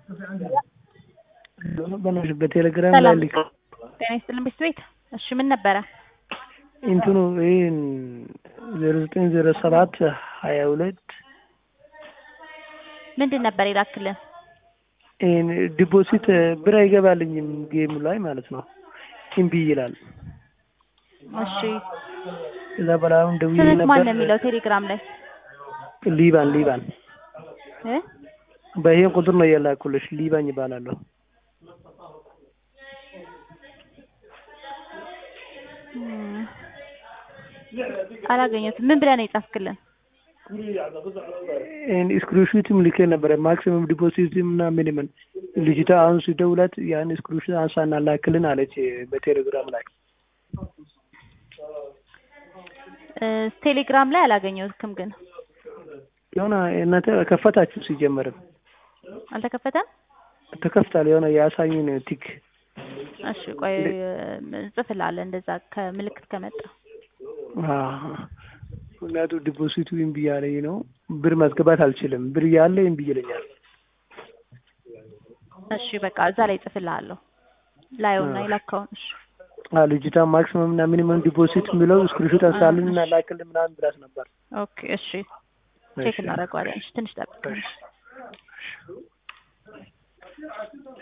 በናትሽ በቴሌግራም ላይ ሰላም ልክ ጤና ይስጥልን ቤት ቤት እሺ ምን ነበረ እንትኑ ይህን ዜሮ ዘጠኝ ዜሮ ሰባት ሀያ ሁለት ምንድን ነበር የላክልን ይህን ዲፖዚት ብር አይገባልኝም ጌሙ ላይ ማለት ነው እምቢ ይላል። እሺ እዛ በላይ አሁን ደውዬ ስምህ ማን ነው ነበር የሚለው ቴሌግራም ላይ ሊባን ሊባን እ በይሄን ቁጥር ነው የላኩልሽ ሊባን ይባላለሁ። እም፣ አላገኘሁትም ምን ብለህ ነው የጻፍክልን ይህን ስክሪንሹትም ልኬ ነበረ ማክሲመም ዲፖዚትም እና ሚኒመም ልጅቷ አሁን ሲደውላት ያን ስክሪንሹት አንሳና ላክልን አለች በቴሌግራም ላይ እ፣ ቴሌግራም ላይ አላገኘሁትም ግን የሆነ እናንተ ከፈታችሁ ሲጀመርም አልተከፈተም ተከፍታል የሆነ የአሳኝን ቲክ እሺ ቆይ እንጽፍልሃለን እንደዛ ከምልክት ከመጣ ምክንያቱ ዲፖዚቱ እምቢ እያለኝ ነው ብር ማስገባት አልችልም ብር እያለ እምቢ ይለኛል እሺ በቃ እዛ ላይ እጽፍልሃለሁ ላየውና የላካውን እሺ አ ልጅቷ ማክሲመም እና ሚኒመም ዲፖዚት የሚለው ስክሪንሾት አንሳልን እና ላክልን ምናምን ብላት ነበር ኦኬ እሺ ቼክ እናደርገዋለን እሺ ትንሽ ጠብቅ እሺ